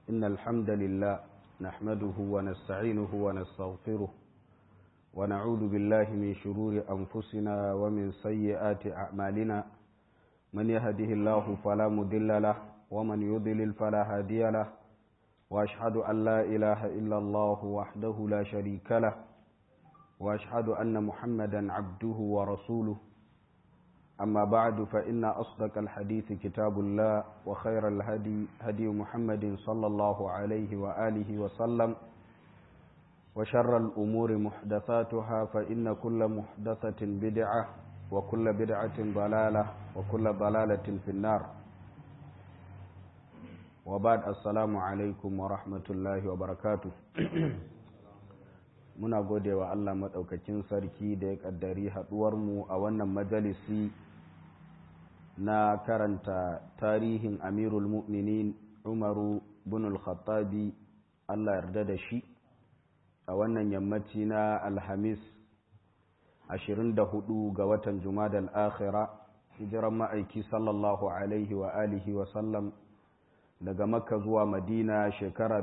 إن الحمد لله نحمده ونستعينه ونستغفره ونعوذ بالله من شرور أنفسنا ومن سيئات أعمالنا من يهده الله فلا مضل له ومن يضلل فلا هادي له وأشهد أن لا إله إلا الله وحده لا شريك له وأشهد أن محمدا عبده ورسوله أما بعد فإن أصدق الحديث كتاب الله وخير الهدي هدي محمد صلى الله عليه وآله وسلم وشر الأمور محدثاتها فإن كل محدثة بدعة وكل بدعة ضلالة وكل ضلالة في النار وبعد السلام عليكم ورحمة الله وبركاته muna gode wa Allah maɗaukakin sarki da ya ƙaddari haɗuwarmu a wannan majalisi na karanta tarihin amirul mu'minin umaru bin al-khattabi Allah yarda da shi a wannan yammaci na alhamis 24 ga watan jumadal akhira hijiran ma'aiki sallallahu alaihi wa alihi wa sallam daga makka zuwa madina shekara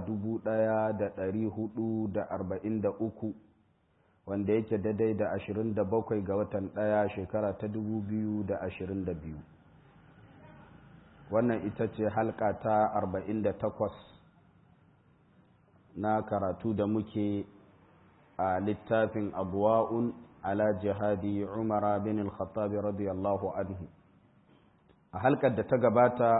1443 wanda yake daidai da 27 ga watan ɗaya shekara ta 2022 wannan ita ce halka ta 48 na karatu da muke a littafin abuwa'un ala jihadi umara bin al-khattabi radiyallahu anhu a halkar da ta gabata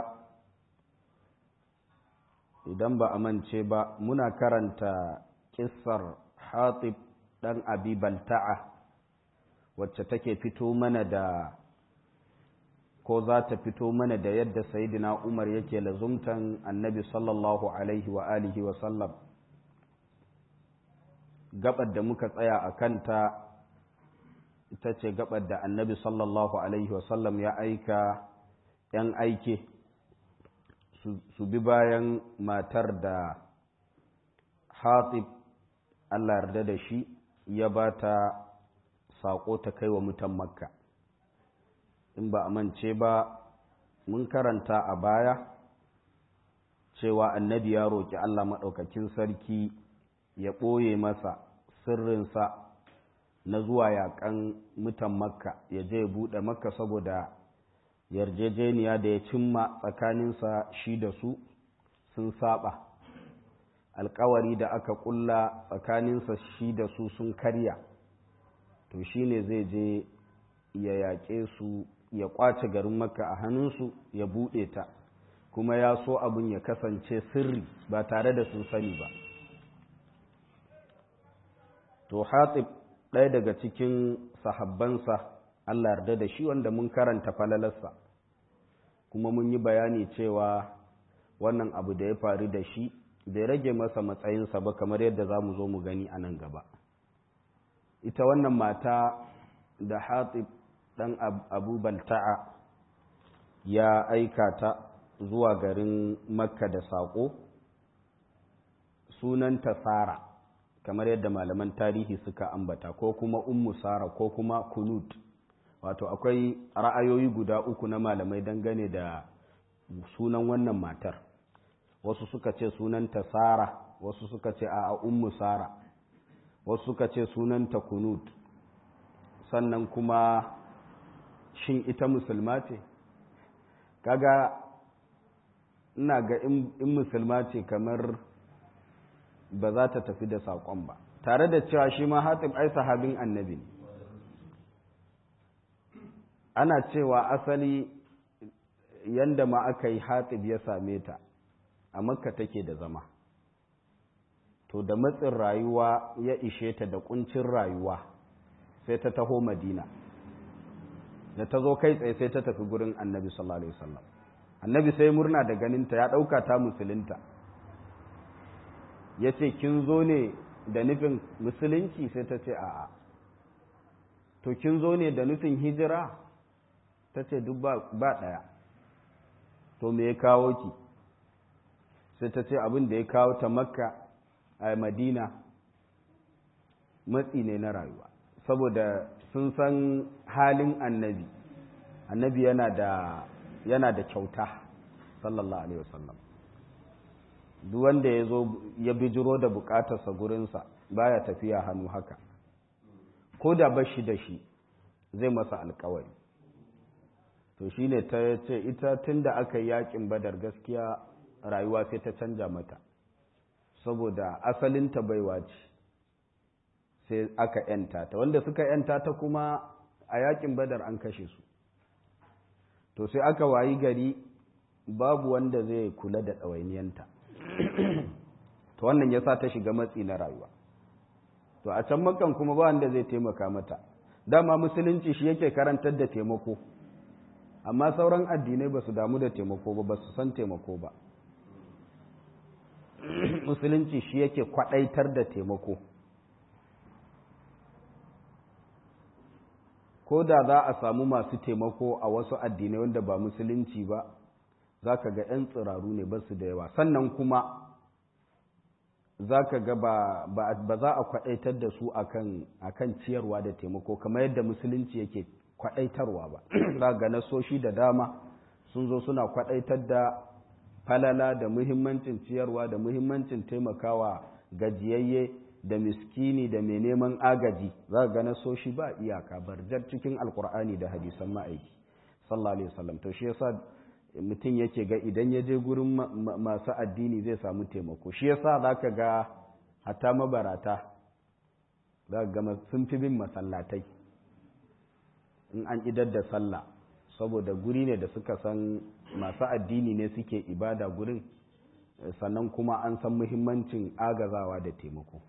idan ba a mance ba muna karanta kissar hatib ɗan abi balta'a wacce take fito mana da ko za ta fito mana da yadda sayidina umar yake lazumtan annabi sallallahu alaihi wa alihi wa sallam gabar da muka tsaya a kanta ita ce gabar da annabi sallallahu alaihi wa sallam ya aika 'yan aike su bi bayan matar da hatib Allah yarda da shi ya ba ta saƙo ta kai wa mutan makka in ba a mance ba mun karanta a baya cewa annabi ya roƙi Allah maɗaukakin sarki ya ɓoye masa sirrinsa na zuwa yaƙan mutan makka ya je buɗe makka saboda yarjejeniya da ya cimma tsakaninsa shi da su sun saba alkawari da aka kulla tsakaninsa shi da su sun karya to shi ne zai je ya yaƙe su ya ƙwace garin makka a hannunsu ya buɗe ta kuma ya so abin ya kasance sirri ba tare da sun sani ba to hatib ɗaya daga cikin sahabbansa Allah yarda da shi wanda mun karanta falalarsa kuma mun yi bayani cewa wannan abu da ya faru da shi bai rage masa matsayinsa ba kamar yadda za mu zo mu gani a nan gaba ita wannan mata da hatib ɗan abu balta'a ya aika ta zuwa garin makka da saƙo sunanta sara kamar yadda malaman tarihi suka ambata ko kuma ummu sara ko kuma kunut wato akwai ra'ayoyi guda uku na malamai dangane da sunan wannan matar wasu suka ce sunanta sara wasu suka ce a ummu sara wasu suka ce sunanta kunut sannan kuma shin ita musulma ce kaga ina ga in musulma ce kamar ba za ta tafi da saƙon ba tare da cewa shi ma hatib ai sahabin annabi ne ana cewa asali yanda ma aka yi hatib ya same ta a makka take da zama to da matsin rayuwa ya ishe ta da kuncin rayuwa sai ta taho madina da ta zo kai tsaye sai ta tafi gurin annabi sallallahu alaihi wasallam annabi sai murna da ganinta ya ɗauka ta musulunta ya ce kin zo ne da nufin musulunci sai ta ce a'a to kin zo ne da nufin hijira ta ce duk ba ɗaya to me ya kawo ki sai ta ce abin da ya kawo ta makka a madina matsi ne na rayuwa saboda sun san halin annabi annabi yana da yana da kyauta sallallahu alaihi wasallam duk wanda ya zo ya bijiro da bukatarsa gurinsa baya tafiya hannu haka ko da bashi da shi zai masa alkawari to shi ne ta ce ita tun da aka yi yakin badar gaskiya rayuwa sai ta canja mata saboda asalinta baiwa ce sai aka yanta ta wanda suka yanta ta kuma a yakin badar an kashe su to sai aka wayi gari babu wanda zai kula da ɗawainiyanta to wannan ya sa ta shiga matsi na rayuwa to a can makan kuma ba wanda zai taimaka mata dama musulunci shi yake karantar da taimako amma sauran addinai ba su damu da taimako ba ba su san taimako ba musulunci shi yake kwadaitar da taimako ko da za a samu masu taimako a wasu addinai wanda ba musulunci ba za ka ga 'yan tsiraru ne ba su da yawa sannan kuma za ka ga ba za a kwadaitar da su akan ciyarwa da taimako kamar yadda musulunci yake kwadaitarwa ba za ga nasoshi da dama sun zo suna kwadaitar da falala da muhimmancin ciyarwa da muhimmancin taimakawa gajiyayye da miskini da mai neman agaji za ga nasoshi ba iyaka barjar cikin alkur'ani da hadisan ma'aiki sallallahu alaihi wasallam to shi yasa mutum yake ga idan ya je gurin masu addini zai samu taimako shi yasa zaka ga hatta mabarata za ga sun fi bin masallatai in an idar da sallah saboda guri ne da suka san masu addini ne suke ibada gurin sannan kuma an san muhimmancin agazawa da taimako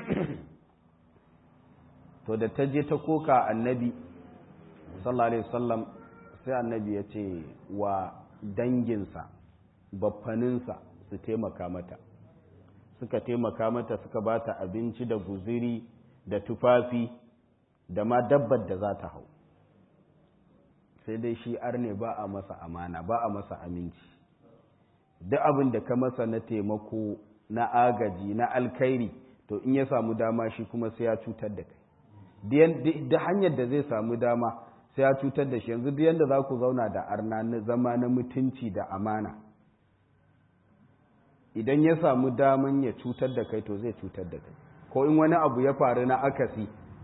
to da ta je ta koka annabi sallallahu alaihi wasallam sai annabi ya ce wa danginsa baffaninsa su taimaka mata suka taimaka mata suka ba ta abinci da guziri da tufafi da ma dabbar da za ta hau sai dai shi arne ba a masa amana ba a masa aminci duk abin da ka masa na taimako na agaji na alkairi to in ya samu dama shi kuma sai ya cutar da kai da hanyar da zai samu dama sai ya cutar da shi yanzu duk yanda za ku zauna da arna na zama na mutunci da amana idan ya samu daman ya cutar da kai to zai cutar da kai ko in wani abu ya faru na akasi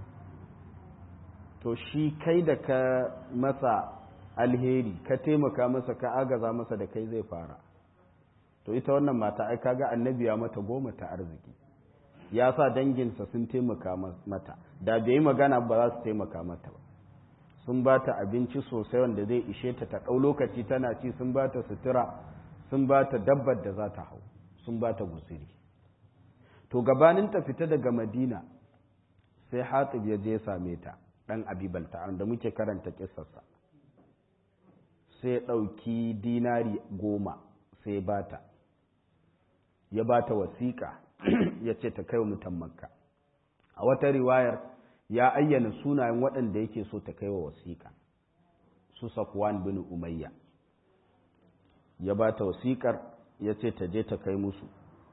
to shi kai da ka masa alheri ka taimaka masa ka agaza masa da kai zai fara to ita wannan mata ai kaga annabi ya mata goma ta arziki ya sa danginsa sun taimaka mata da bai yi magana ba za su taimaka mata ba sun ba ta abinci sosai wanda zai ishe ta ta ɗau lokaci tana ci sun ba ta sutura sun ba ta dabbar da za ta hau sun ba ta gusiri to gabanin ta fita daga madina sai hatib ya je same ta ɗan abibalta da muke karanta kisarsa sai ya ɗauki dinari goma sai ba ta ya ba ta wasiƙa ya ce ta kai wa mutan makka a wata riwayar ya ayyana sunayen waɗanda yake so ta kai wa wasiƙa su safwan bin umayya ya ba ta wasiƙar ya ce ta je ta kai musu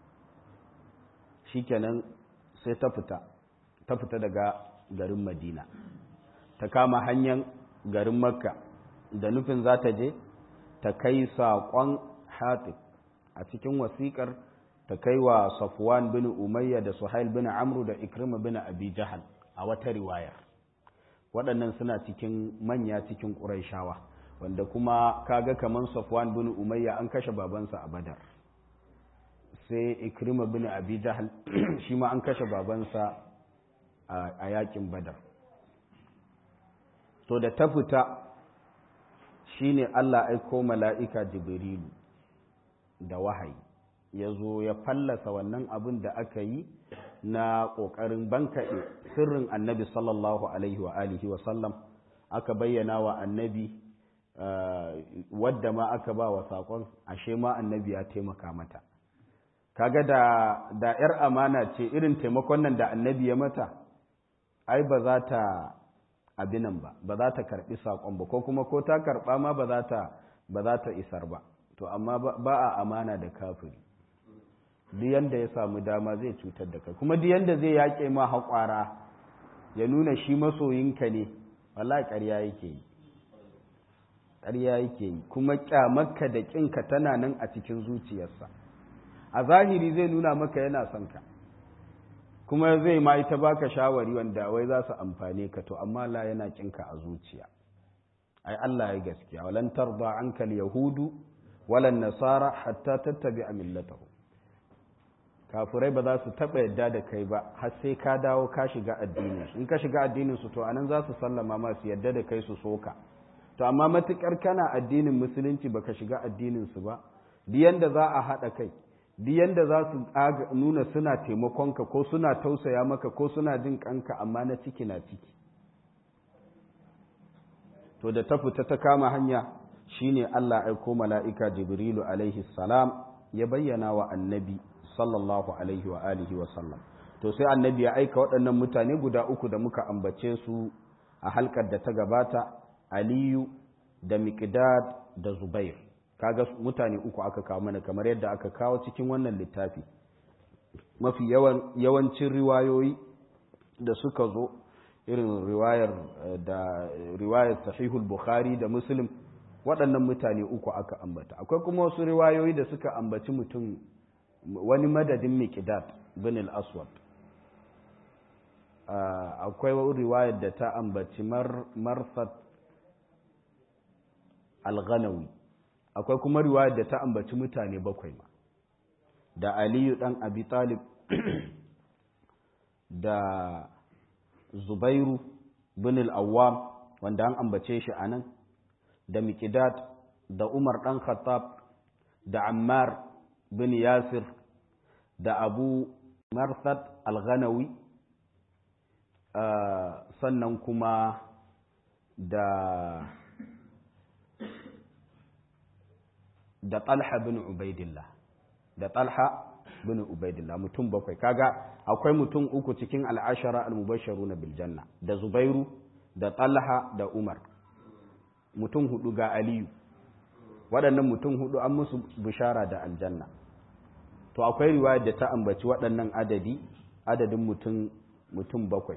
shikenan sai ta fita ta fita daga garin madina ta kama hanyar garin makka da nufin za ta je ta kai saƙon hatib a cikin wasiƙar ta kai wa safwan bin umayya da suhail bin amru da ikrima bin abi jahal a wata riwayar waɗannan suna cikin manya cikin ƙuraishawa wanda kuma kaga kaman safwan bin umayya an kashe babansa a badar sai ikrima bin abi jahal shi ma an kashe babansa a yakin badar to da ta fita shine Allah aiko mala'ika jibrilu da wahayi ya zo ya fallasa wannan abin da aka yi na ƙoƙarin bankaɗe sirrin annabi sallallahu alaihi wa alihi wa sallam aka bayyana wa annabi wadda ma aka ba wa saƙon ashe ma annabi ya taimaka mata kaga da da ‘yar amana ce irin taimakon nan da annabi ya mata ai ba za ta abinan ba ba za ta karɓi saƙon ba ko kuma ko ta karɓa ma ba za ta ba za ta isar ba to amma ba a amana da kafiri duk yanda ya samu dama zai cutar da kai kuma duk yanda zai yaƙe ma haƙwara ya nuna shi masoyinka ne wallahi ƙarya yake yi ƙarya yake yi kuma ƙyamarka da ƙinka tana nan a cikin zuciyarsa a zahiri zai nuna maka yana son ka kuma zai ma ita baka shawari wanda wai za su amfane ka to amma la yana kinka a zuciya ai Allah ya gaskiya walan tarda anka yahudu walan nasara hatta tattabi'a millatahu kafirai ba za su taba yadda da kai ba har sai ka dawo ka shiga addinin in ka shiga addinin su to anan za su sallama ma su yadda da kai su soka to amma matukar kana addinin musulunci baka shiga addinin su ba diyan da za a hada kai diyan da za su nuna suna taimakonka ko suna tausaya maka ko suna jin kanka amma na ciki na ciki to da ta fita ta kama hanya shine Allah aiko mala'ika Jibrilu alaihi salam ya bayyana wa annabi sallallahu alaihi wa alihi wa sallam to sai annabi ya aika waɗannan mutane guda uku da muka ambace su a halkar da ta gabata Aliyu da Miqdad da Zubair kaga mutane uku aka kawo mana kamar yadda aka kawo cikin wannan littafi mafi yawan yawancin riwayoyi da suka zo irin riwayar da riwayar sahihul bukhari da muslim waɗannan mutane uku aka ambata akwai kuma wasu riwayoyi da suka ambaci mutum wani madadin miqdad bin al-aswad akwai riwayar da ta ambaci marsat al-ghanawi akwai kuma riwayar da ta ambaci mutane bakwai ma da aliyu dan abi talib da zubairu bin al-awwam wanda an ambace shi anan da miqdad da umar dan khattab da ammar bin yasir da abu marsad al-ghanawi sannan kuma da da talha bin ubaidillah da talha bin ubaidillah mutum bakwai kaga akwai mutum uku cikin al'ashara al-mubasharu na biljanna da zubairu da talha da umar mutum hudu ga aliyu waɗannan mutum hudu an musu bishara da aljanna to akwai riwaya da ta ambaci waɗannan adadi adadin mutum mutum bakwai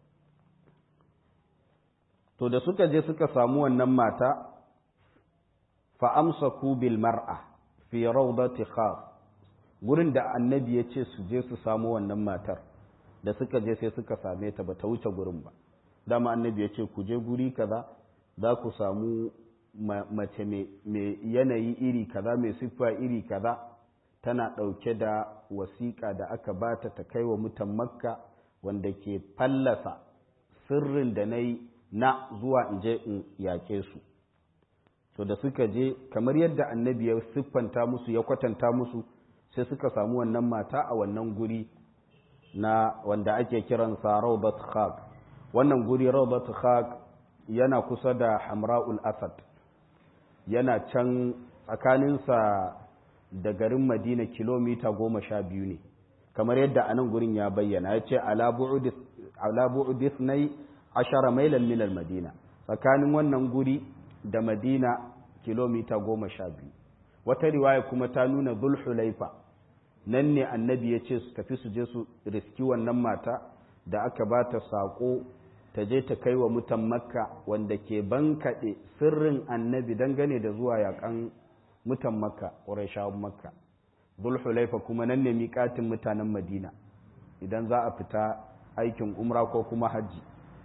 to da suka je suka samu wannan mata fa'amsaku bil mar'a fi rawdati khas gurin da annabi ya ce su je su samu wannan matar da suka je sai suka same ta ba ta wuce gurin ba dama annabi ya ce ku je guri kaza za ku samu mace mai yanayi iri kaza mai siffa iri kaza tana ɗauke da wasiƙa da aka bata ta kai wa mutan makka wanda ke fallasa sirrin da na yi na zuwa in je in yaƙe su to da suka je kamar yadda annabi ya siffanta musu ya kwatanta musu sai suka samu wannan mata a wannan guri na wanda ake kiransa rawdat khaq wannan guri rawdat khaq yana kusa da hamra'ul asad yana can tsakaninsa da garin madina kilomita goma sha biyu ne kamar yadda a nan gurin ya bayyana ya ce ala bu'udis na ashara mailan milal madina tsakanin wannan guri da madina kilomita goma sha biyu wata riwaya kuma ta nuna zulhulaifa nan ne annabi ya ce su tafi su je su riski wannan mata da aka ba ta saƙo ta je ta kai wa mutan makka wanda ke bankaɗe sirrin annabi dangane da zuwa yaƙan mutan makka ƙurashawan makka zulhulaifa kuma nan ne miƙatin mutanen madina idan za a fita aikin umra ko kuma hajji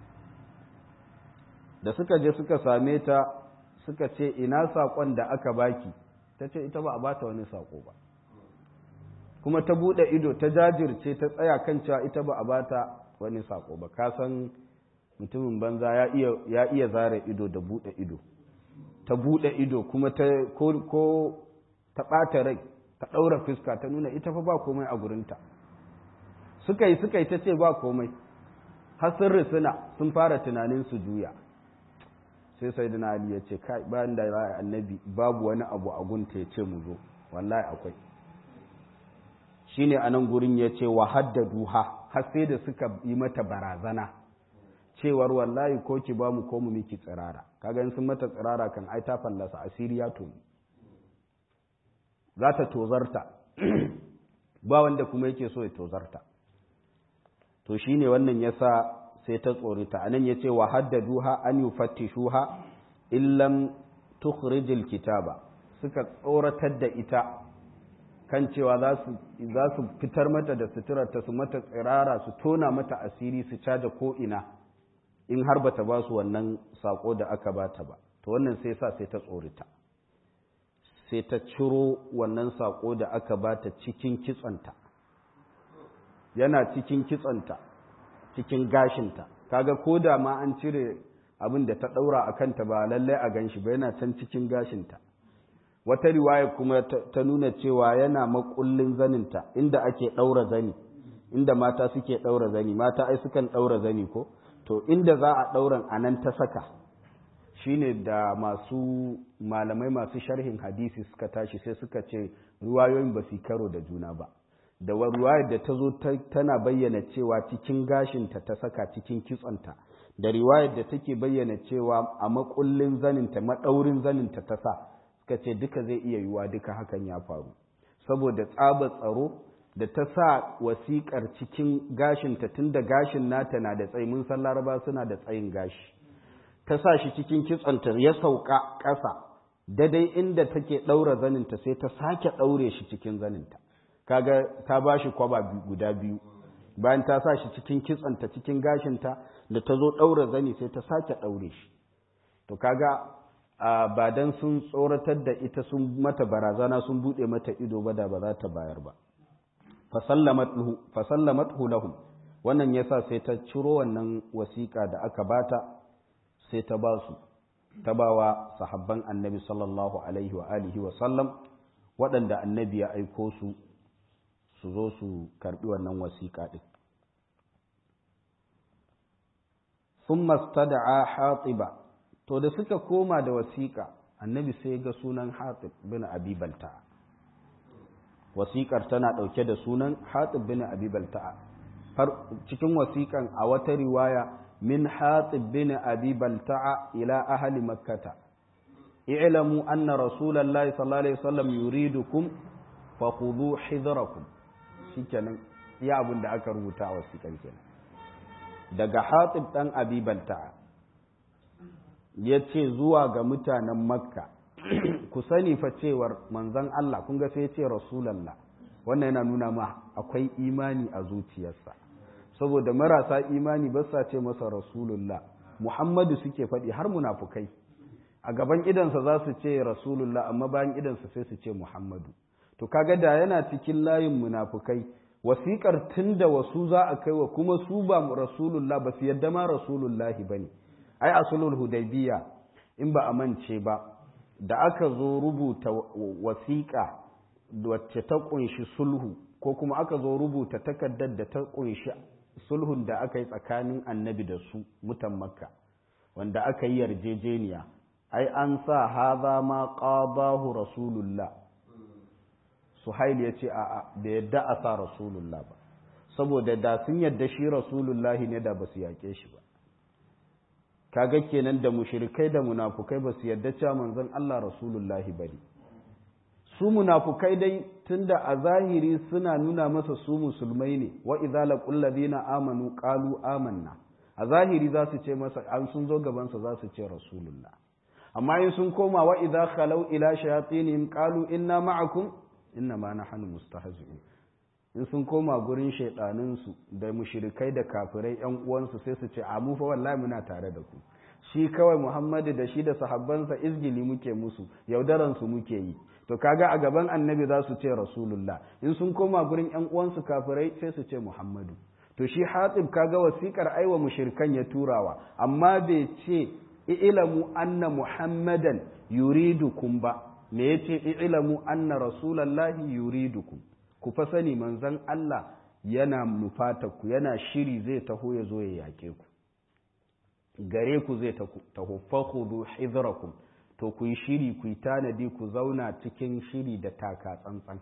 da suka je suka same ta suka ce ina saƙon da aka baki ta ce ita ba a bata wani saƙo ba kuma ta buɗe ido ta jajirce ta tsaya kan cewa ita ba a bata wani saƙo ba ka san mutumin banza ya iya zare ido da buɗe ido ta buɗe ido kuma ta ko ta ɓata rai ta ɗaura fuska ta nuna ita fa ba komai a gurinta suka yi suka yi ta ce ba komai har sun risina sun fara tunanin su juya sai sai dina ali ya ce kai bayan da ya annabi babu wani abu a gunta ya ce mu zo wallahi akwai shine a nan gurin ya ce wa haddaduha har sai da suka yi mata barazana cewar wallahi ko ki ba mu ko mu miki tsirara kaga in sun mata tsirara kan ai ta fallasa asiri ya tuni za ta tozarta ba wanda kuma yake so ya tozarta to shine wannan yasa sai ta tsorita anan yace wa haddaduha an yufattishuha illam tukhrijil kitaba suka tsoratar da ita kan cewa za su fitar mata da suturarta su mata tsirara su tona mata asiri su caja ko'ina in har bata ba su wannan sako da aka bata ba to wannan sai sa sai ta tsorita sai ta ciro wannan sako da aka bata cikin kitsanta yana cikin kitsanta cikin gashinta kaga ko da ma an cire abin da ta daura a kanta ba lallai a ganshi ba yana can cikin gashinta wata riwaya kuma ta nuna cewa yana makullin zaninta inda ake daura zani inda mata suke daura zani mata ai sukan daura zani ko to inda za a ɗauran a nan ta saka shine da masu malamai masu sharhin hadisi suka tashi sai suka ce ruwayoyin ba su karo da juna ba da ruwayar da ta zo tana bayyana cewa cikin gashinta ta saka cikin kitsonta da riwayar da take bayyana cewa a makullin zaninta maɗaurin zaninta ta sa suka ce duka zai iya yiwuwa duka hakan ya faru saboda tsabar tsaro da ta sa wasiƙar cikin gashinta tun da gashin nata na da tsayi mun san laraba suna da tsayin gashi ta sa shi cikin kitsonta ya sauka ƙasa daidai inda take ɗaura zaninta sai ta sake ɗaure shi cikin zaninta kaga ta ba shi kwaba guda biyu bayan ta sa shi cikin kitsonta cikin gashinta da ta zo ɗaura zani sai ta sake ɗaure shi to kaga ba dan sun tsoratar da ita sun mata barazana sun buɗe mata ido ba da ba za ta bayar ba fasallamathu lahum wannan yasa sai ta ciro wannan wasiƙa da aka bata sai ta ba su ta bawa sahabban annabi sallallahu alaihi wa alihi wa sallam waɗanda annabi ya aiko su su zo su karɓi wannan wasiƙa ɗin sun mastada'a hatiba to da suka koma da wasiƙa annabi sai ga sunan hatib bin abi balta'a wasiƙar tana ɗauke da sunan hatib bin abi balta'a cikin wasiƙan a wata riwaya min hatib bin abi balta'a ila ahli makkata i'lamu anna rasulallahi sallallahu alaihi wasallam yuridukum fakhudhu hidrakum shikenan iya abin da aka rubuta a wasiƙan kenan daga hatib dan abi balta'a yace zuwa ga mutanen makka ku sani fa cewar manzon Allah kun ga sai ce rasulallah wannan yana nuna ma akwai imani a zuciyarsa saboda marasa imani ba sa ce masa rasulullah muhammadu suke faɗi har munafukai a gaban idansa za su ce rasulullah amma bayan idansa sai su ce muhammadu to kaga da yana cikin layin munafukai wasiƙar tun da wasu za a kai wa kuma su ba rasulullah ba su yadda ma rasulullahi ba ne ai a sulhul hudaybiya in ba a mance ba da aka zo rubuta wasiƙa wacce ta ƙunshi sulhu ko kuma aka zo rubuta takardar da ta ƙunshi sulhun da aka yi tsakanin annabi da su mutan makka wanda aka yi yarjejeniya ai an sa haza ma qadahu rasulullah suhail ya ce a'a da yadda a sa rasulullah ba saboda da sun yadda shi rasulullahi ne da ba su yaƙe shi ba kaga kenan da mushrikai da munafukai ba su yarda cewa manzon Allah rasulullahi bane su munafukai dai tunda a zahiri suna nuna masa su musulmai ne wa idza laqul ladina amanu qalu amanna a zahiri za su ce masa an sun zo gaban sa za su ce rasulullah amma in sun koma wa idza khalau ila shayatinihim qalu inna ma'akum inna ma nahnu mustahzi'un in sun koma gurin shaidaninsu da mushirikai da kafirai yan uwansu sai su ce a mu fa wallahi muna tare da ku shi kawai Muhammadu da shi da sahabbansa izgili muke musu yaudaran su muke yi to kaga a gaban annabi za su ce rasulullah in sun koma gurin yan uwansu kafirai sai su ce Muhammadu to shi Hatib kaga wasikar aiwa mushrikan ya turawa amma bai ce ilamu anna muhammadan yuridukum ba me yace ilamu anna rasulallahi yuridukum ku fa sani manzon Allah yana ku yana shiri zai taho ya zo ya yake ku gare ku zai taho fakhudu hidrakum to ku yi shiri ku yi tanadi ku zauna cikin shiri da taka tsantsan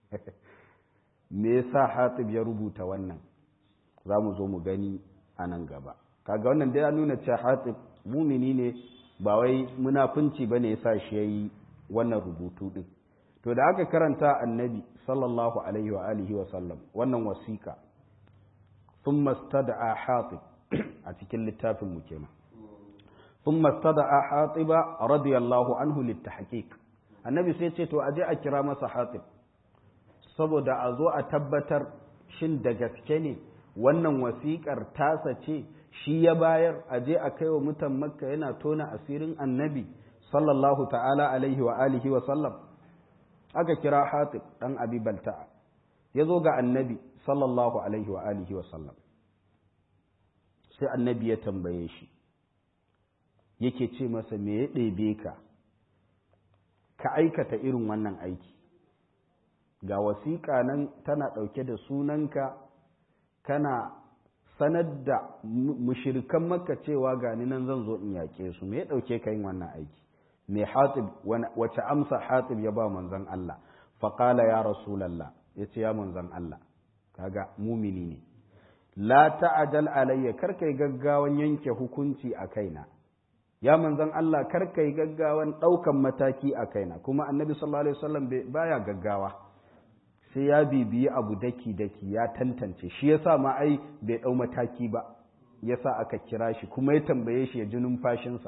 me yasa Hatib ya rubuta wannan za mu zo mu gani a nan gaba kaga wannan dai ya nuna cewa Hatib mumini ne ba wai munafunci bane yasa shi yayi wannan rubutu din to da aka karanta annabi sallallahu alaihi wa alihi wa sallam wannan wasiƙa thumma istada'a hatib a cikin littafin mu kenan thumma istada'a hatiba radiyallahu anhu litahqiq annabi sai ce to aje a kira masa hatib saboda a zo a tabbatar shin da gaske ne wannan wasiƙar tasa ce shi ya bayar a je a kai wa mutan makka yana tona asirin annabi sallallahu ta'ala alaihi wa alihi wa sallam aka kira hatib dan abi balta'a ya zo ga annabi sallallahu alaihi wa alihi wa sallam sai annabi ya tambaye shi yake ce masa me ya ɗebe ka ka aikata irin wannan aiki ga wasiƙa nan tana ɗauke da sunanka kana sanar da mushirikan maka cewa gani nan zan zo in yaƙe su me ya ɗauke ka yin wannan aiki me hatib wace amsa hatib ya ba manzon Allah faƙala ya rasulallah ya ce ya manzon Allah kaga mumini ne la ta'ajal alayya kar kai gaggawan yanke hukunci a kaina ya manzon Allah kar kai gaggawan ɗaukan mataki a kaina kuma annabi sallallahu alaihi wasallam baya gaggawa sai ya bibiyi abu daki daki ya tantance shi yasa ma ai bai ɗau mataki ba yasa aka kira shi kuma ya tambaye shi ya ji numfashinsa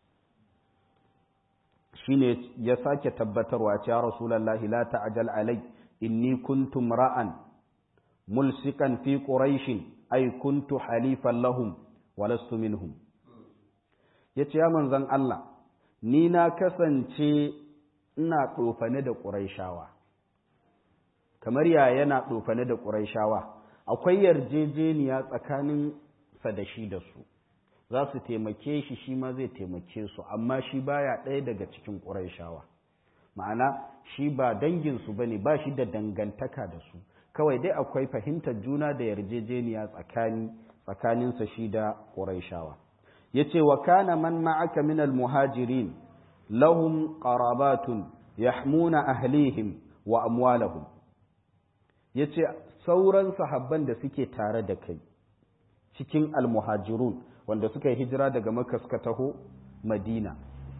shine ya sake tabbatarwa ya rasulullahi la ta'jal alai inni kuntu ra'an mulsikan fi quraishin ay kuntu halifan lahum wa lastu minhum yace ya manzon Allah ni na kasance ina tsofane da quraishawa kamar ya yana tsofane da quraishawa akwai yarjejeniya tsakanin sa da shi da su za su taimake shi shi ma zai taimake su amma shi baya ɗaya daga cikin ƙuraishawa ma'ana shi ba danginsu ba ne ba shi da dangantaka da su kawai dai akwai fahimtar juna da yarjejeniya tsakani tsakaninsa shi da ƙuraishawa ya ce wa kana man ma'aka minal muhajirin lahum qarabatun yahmuna ahlihim wa amwalahum ya ce sauran sahabban da suke tare da kai cikin almuhajirun wanda suka yi hijira daga makka suka taho madina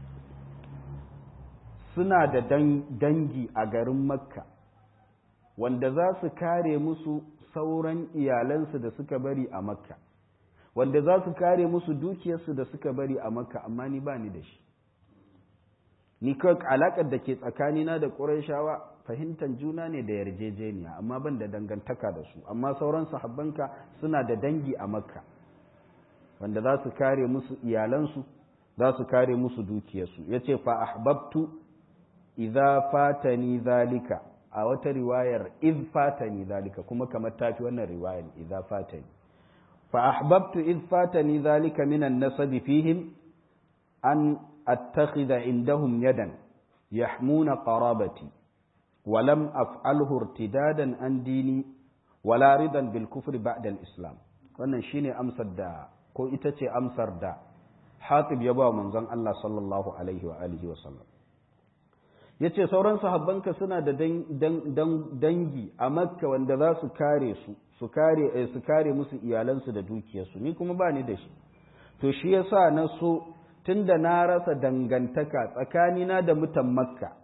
suna da dangi a garin makka wanda za su kare musu sauran iyalansu da suka bari a makka wanda za su kare musu dukiyarsu da suka bari a makka amma ni ba ni da shi ni kawai alaƙar da ke tsakanina da ƙurayshawa fahimtar juna ne da yarjejeniya amma ban da dangantaka da su amma sauran sahabbanka suna da dangi a makka wanda za su kare musu iyalansu za su kare musu dukiyarsu ya ce fa ahbabtu idza fatani zalika a wata riwayar iz fatani zalika kuma kamar tafi wannan riwayar idza fatani fa ahbabtu iz fatani zalika minan nasabi fihim an attakhidha indahum yadan yahmuna qarabati ولم أفعله ارتدادا عن ديني ولا رضا بالكفر بعد الإسلام wannan shine amsar da ko ita ce amsar da Hatib ya ba manzon Allah sallallahu alaihi wa alihi wa sallam yace sauran sahabbanka suna da dangi a Makka wanda za su kare su su kare su kare musu iyalansu da dukiyarsu ni kuma ba ni da shi to shi yasa na so tunda na rasa dangantaka tsakanina da mutan Makka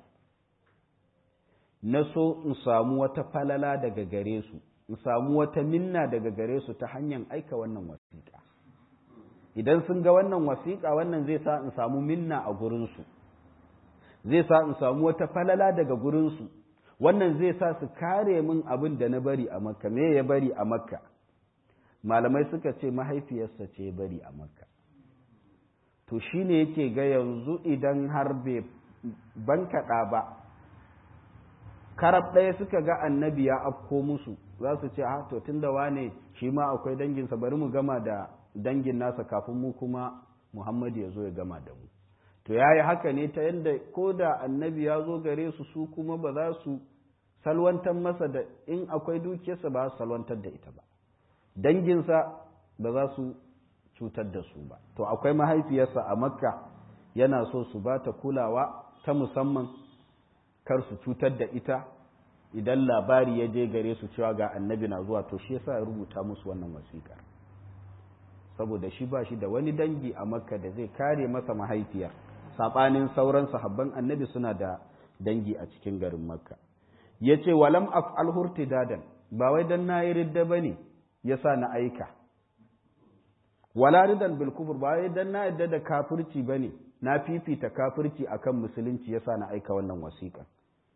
na so in samu wata falala daga gare su in samu wata minna daga gare su ta hanyar aika wannan wasiƙa idan sun ga wannan wasiƙa wannan zai sa in samu minna a gurinsu zai sa in samu wata falala daga gurinsu wannan zai sa su kare min abin da na bari a makka me ya bari a makka malamai suka ce mahaifiyarsa ce ya bari a makka to shine yake ga yanzu idan har bai bankaɗa ba karab ɗaya suka ga annabi ya afko musu za su ce ah to tunda wane shi ma akwai danginsa bari mu gama da dangin nasa kafin mu kuma Muhammad ya zo ya gama da mu to ya yi haka ne ta yadda ko da annabi ya zo gare su su kuma ba za su salwantar masa da in akwai dukiyarsa ba su salwantar da ita ba danginsa ba za su cutar da su ba to akwai mahaifiyarsa a makka yana so su ba ta kulawa ta musamman kar su cutar da ita idan labari ya je gare su cewa ga annabi na zuwa to shi yasa ya rubuta musu wannan wasiƙa saboda shi ba shi da wani dangi a makka da zai kare masa mahaifiyar saɓanin sauran sahabban annabi suna da dangi a cikin garin makka ya ce walam af'al hurtidadan ba wai dan na yi ridda ba ne ya sa na aika wala ridan bil kufur ba wai dan na yadda da kafirci ba ne na fifita kafirci akan musulunci ya sa na aika wannan wasiƙa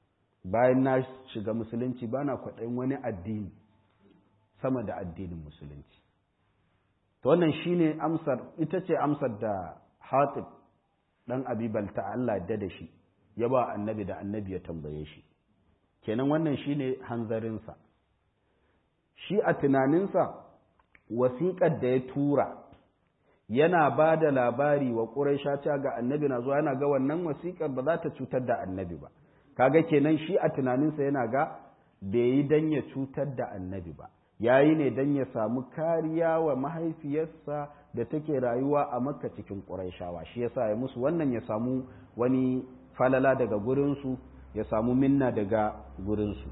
bayan na shiga musulunci ba na kwaɗayin wani addini sama da addinin musulunci to wannan shine amsar ita ce amsar da hatib dan abibal ta Allah da da shi ya ba annabi da annabi ya tambaye shi kenan wannan shine hanzarinsa shi a tunaninsa wasiƙar da ya tura yana ba da labari wa ƙuraisha cewa ga annabi na zuwa yana ga wannan wasiƙar ba za ta cutar da annabi ba kaga kenan shi a tunaninsa yana ga bai yi dan ya cutar da annabi ba yayi ne dan ya samu kariya wa mahaifiyarsa da take rayuwa a makka cikin ƙuraishawa shi yasa ya musu wannan ya samu wani falala daga gurinsu ya samu minna daga gurinsu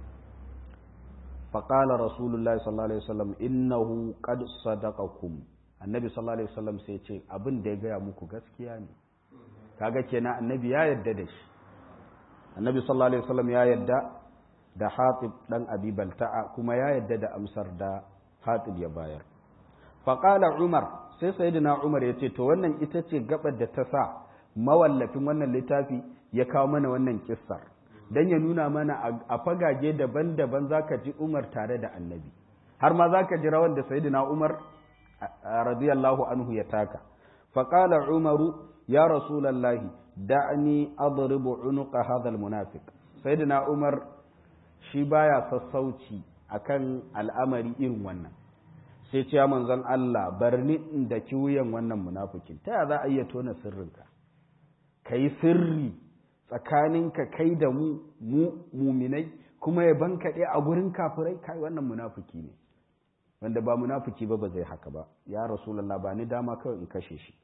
faƙala rasulullahi sallallahu alaihi wasallam innahu qad sadaqakum annabi sallallahu alaihi wasallam sai ce abin da ya gaya muku gaskiya ne kaga kenan annabi ya yadda da shi annabi sallallahu alaihi wasallam ya yadda da hatib dan abi balta'a kuma ya yadda da amsar da hatib ya bayar faqala umar sai sayyidina umar ya ce to wannan ita ce gabar da ta sa mawallafin wannan littafi ya kawo mana wannan kissar dan ya nuna mana a fagage daban-daban zaka ji umar tare da annabi har ma zaka ji rawan da sayyidina umar radiyallahu anhu ya taka faqala umaru ya rasulallahi da'ni adribu unuqa hadha almunafiq sayyidina umar shi baya sassauci akan al'amari irin wannan sai ce manzon Allah barni da kiwuyan wannan munafikin ta za a iya tona sirrinka kai sirri tsakaninka kai da mu mu muminai kuma ya bankaɗe a gurin kafirai kai wannan munafiki ne wanda ba munafiki ba ba zai haka ba ya rasulullah ba ni dama kawai in kashe shi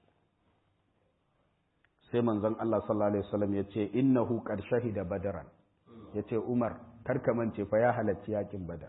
sai manzon Allah sallallahu alaihi wasallam ya ce innahu qad shahida badaran ya ce umar karka mance fa ya halarci yakin badar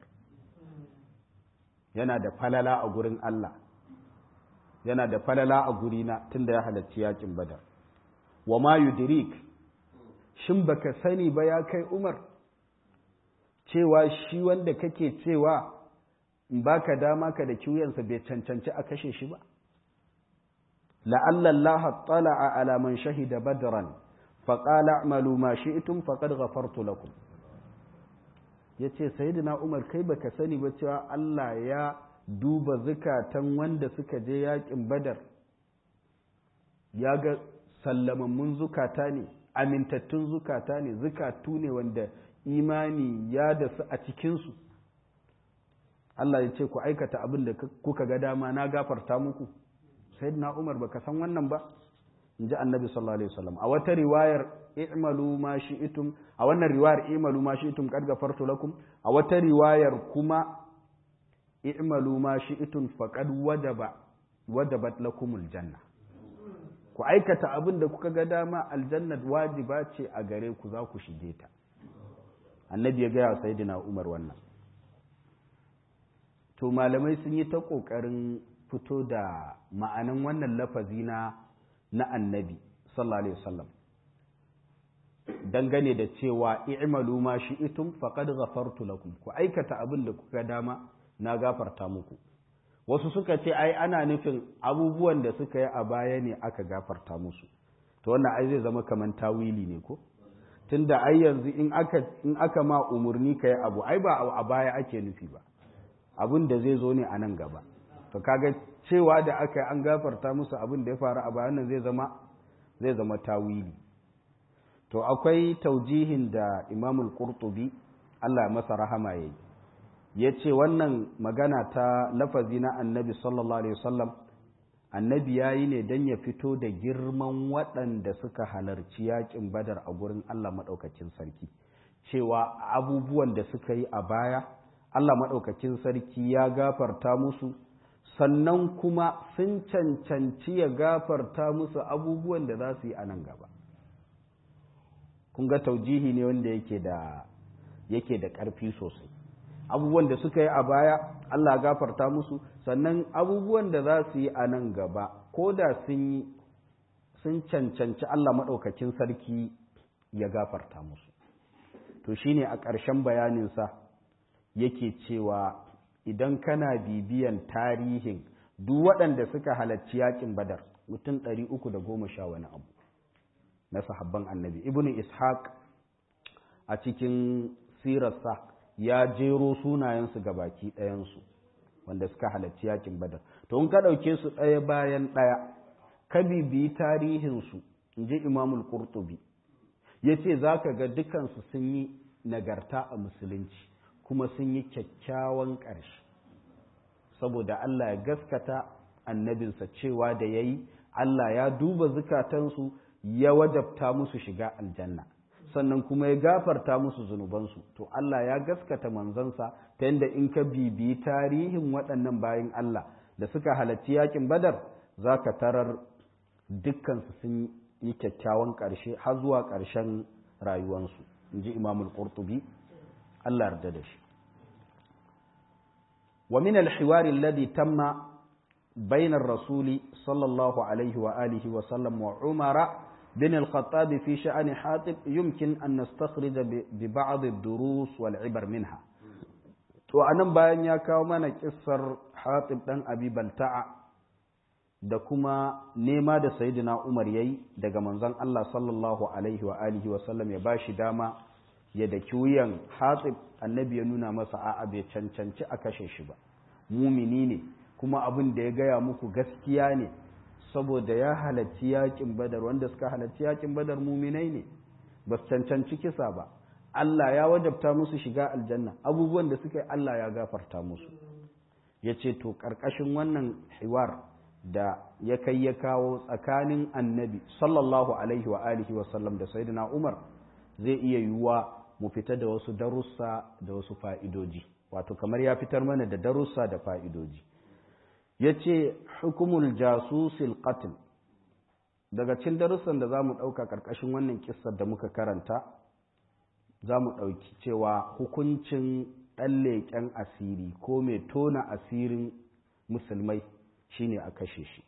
yana da falala a gurin Allah yana da falala a gurina tunda ya halarci yakin badar wa ma yudrik shin baka sani ba ya kai umar cewa shi wanda kake cewa in baka dama ka da kiwuyansa bai cancanci a kashe shi ba la'alla Allah tala'a ala man shahida badran fa qala a'malu ma shi'tum faqad ghafartu lakum yace sayyidina Umar kai baka sani ba cewa Allah ya duba zukatan wanda suka je yakin badar ya ga sallamammun zukata ne amintattun zukata ne zukatu ne wanda imani ya dasu a cikinsu Allah ya ce ku aikata abin da kuka ga dama na gafarta muku sayyidina Umar baka san wannan ba in ji annabi sallallahu alaihi wasallam a wata riwayar i'malu ma shi'tum a wannan riwayar i'malu ma shi'tum qad gafartu lakum a wata riwayar kuma i'malu ma shi'tum faqad wadaba wadabat lakumul janna ku aikata abin da kuka ga dama aljannat wajiba ce a gare ku za ku shige ta annabi ya gaya sayyidina Umar wannan to malamai sun yi ta ƙoƙarin fito da ma'anan wannan lafazi na na annabi sallallahu alaihi wasallam dangane da cewa i'malu ma shi'tum faqad ghafartu lakum ku aikata abin da kuka dama na gafarta muku wasu suka ce ai ana nufin abubuwan da suka yi a baya ne aka gafarta musu to wannan ai zai zama kaman tawili ne ko tunda ai yanzu in aka in aka ma umurni kai abu ai ba a baya ake nufi ba abin da zai zo ne a nan gaba to kaga cewa da aka yi an gafarta musu abin da ya faru a bayan nan zai zama zai zama tawili to akwai taujihin da imamul qurtubi Allah masa rahama yayi ya ce wannan magana ta lafazi na annabi sallallahu alaihi wasallam annabi ya yi ne don ya fito da girman waɗanda suka halarci yakin badar a gurin Allah maɗaukakin sarki cewa abubuwan da suka yi a baya Allah maɗaukakin sarki ya gafarta musu sannan kuma sun cancanci ya gafarta musu abubuwan da za su yi a nan gaba kun ga taujihi ne wanda yake da yake da ƙarfi sosai abubuwan da suka yi a baya Allah gafarta musu sannan abubuwan da za su yi a nan gaba ko da sun yi sun cancanci Allah maɗaukakin sarki ya gafarta musu to shine a ƙarshen bayaninsa yake cewa idan kana bibiyan tarihin duk waɗanda suka halarci yakin badar mutum ɗari uku da goma sha wani abu na sahabban annabi ibnu ishaq a cikin sirarsa ya jero sunayensu ga baki ɗayansu wanda suka halarci yakin badar to in ka ɗauke su ɗaya bayan ɗaya ka bibiyi tarihinsu in ji imamul qurtubi ya ce za ka ga dukansu sun yi nagarta a musulunci kuma sun yi kyakkyawan ƙarshe saboda Allah ya gaskata annabinsa cewa da ya yi Allah ya duba zukatansu ya wajabta musu shiga aljanna sannan kuma ya gafarta musu zunubansu to Allah ya gaskata manzansa ta yadda in ka bibiyi tarihin waɗannan bayan Allah da suka halarci yakin badar za ka tarar dukkansu sun yi kyakkyawan ƙarshe har zuwa ƙarshen rayuwansu in ji imamul qurtubi Allah yarda da shi wa min al-hiwari alladhi tamma bayna ar-rasul sallallahu alaihi wa alihi wa sallam wa umara bin al-khattab fi sha'an hatib yumkin an nastakhrij bi ba'd ad-durus wal 'ibar minha to anan bayan ya kawo mana kissar hatib dan abi balta'a da kuma nema da sayyidina Umar yayi daga manzon Allah sallallahu alaihi wa alihi wa sallam ya bashi dama ya daki wuyan Hatib annabi ya nuna masa a'a bai cancanci a kashe shi ba mumini ne kuma abin da ya gaya muku gaskiya ne saboda ya halarci yakin Badar wanda suka halarci yakin Badar muminai ne ba su cancanci kisa ba Allah ya wajabta musu shiga aljanna abubuwan da suka yi Allah ya gafarta musu yace to karkashin wannan hiwar da ya kai ya kawo tsakanin annabi sallallahu alaihi wa alihi wa sallam da sayyidina Umar zai iya yiwuwa mu fita da wasu darussa da wasu fa'idoji wato kamar ya fitar mana da darussa da fa'idoji yace hukumul jasusil qatl daga cikin darussan da zamu dauka karkashin wannan kissar da muka karanta zamu dauki cewa hukuncin ɗan leƙen asiri ko mai tona asirin musulmai shine a kashe shi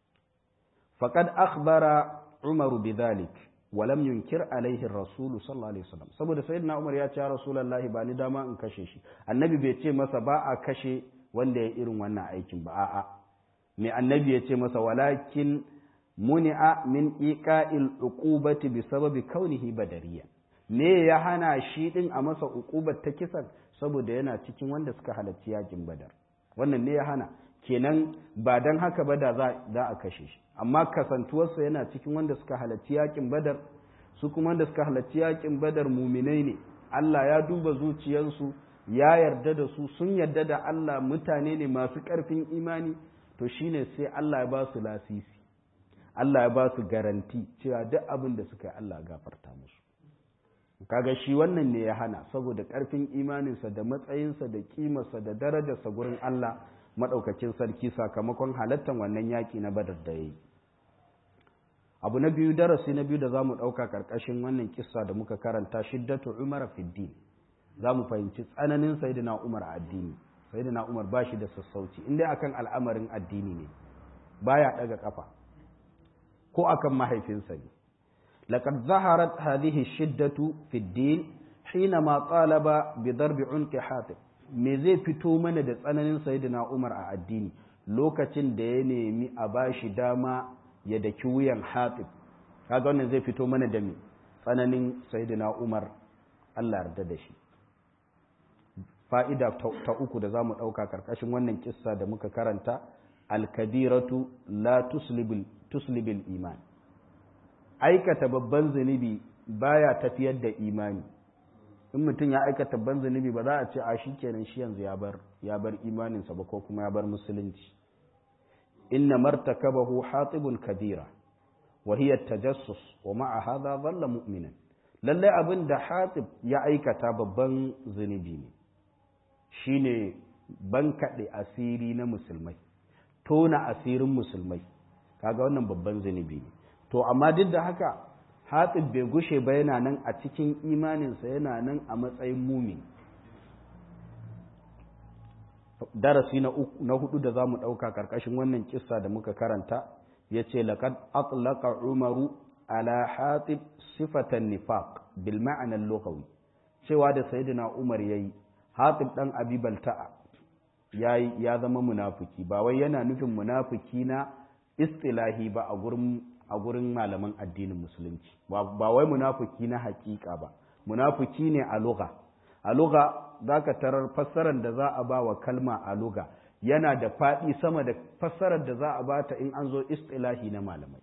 faqad akhbara umaru bidhalik wa lam yunkir alaihi rasul sallallahu alaihi wasallam saboda sayyidina umar ya ce rasulullahi ba ni dama in kashe shi annabi bai ce masa ba a kashe wanda ya irin wannan aikin ba a'a me annabi ya ce masa walakin muni'a min iqa'il uqubati bi sababi kaunihi badariya me ya hana shi din a masa uqubat ta kisan saboda yana cikin wanda suka halarci yakin badar wannan ne ya hana kenan ba don haka ba da za a kashe shi amma kasantuwarsa yana cikin wanda suka halarci yakin badar su kuma wanda suka halarci yakin badar muminai ne Allah ya duba zuciyarsu ya yarda da su sun yarda da Allah mutane ne masu ƙarfin imani to shine sai Allah ya ba su lasisi Allah ya ba su garanti cewa duk abin da suka yi Allah gafarta musu kaga shi wannan ne ya hana saboda ƙarfin imaninsa da matsayinsa da kimarsa da darajarsa gurin Allah maɗaukakin sarki sakamakon halattar wannan yaƙi na badar da ya yi abu na biyu darasi na biyu da za mu ɗauka ƙarƙashin wannan kissa da muka karanta shiddatu umar fiddin za mu fahimci tsananin sayidina umar a addini sayidina umar ba shi da sassauci inda akan al'amarin addini ne baya ɗaga ƙafa ko akan mahaifinsa ne لقد ظهرت هذه الشدة في الدين حينما طالب بضرب عنق حاتم me zai fito mana da tsananin sayyidina Umar a addini lokacin da ya nemi a bashi dama ya daki wuyan Hatib kaga wannan zai fito mana da me tsananin sayyidina Umar Allah yarda da shi fa'ida ta uku da zamu dauka karkashin wannan kissa da muka karanta al-kabiratu la tuslibil tuslibil iman aikata babban zunubi baya tafiyar da imani in mutum ya aikata babban zunubi ba za a ce a shi kenan shi yanzu ya bar ya bar imaninsa ba ko kuma ya bar musulunci inna martakabahu hatibun kabira wa hiya tajassus wa ma'a hadha dhalla mu'minan lalle abin da hatib ya aikata babban zunubi ne shine bankaɗe asiri na musulmai tona asirin musulmai kaga wannan babban zunubi ne to amma duk da haka hatib bai gushe ba yana nan a cikin imaninsa yana nan a matsayin mumin darasi na hudu da za mu ɗauka ƙarƙashin wannan kissa da muka karanta ya ce laƙad atlaka umaru ala hatib sifatan nifaq bil ma'anar lokawi cewa da sayyidina umar ya yi hatib ɗan abi balta'a ya zama munafuki ba wai yana nufin munafuki na istilahi ba a gurin a gurin malaman addinin musulunci ba wai munafuki na hakika ba munafiki ne a lugha a lugha zaka tarar fassarar da za a ba wa kalma a lugha yana da faɗi sama da fassarar da za a bata in an zo istilahi na malamai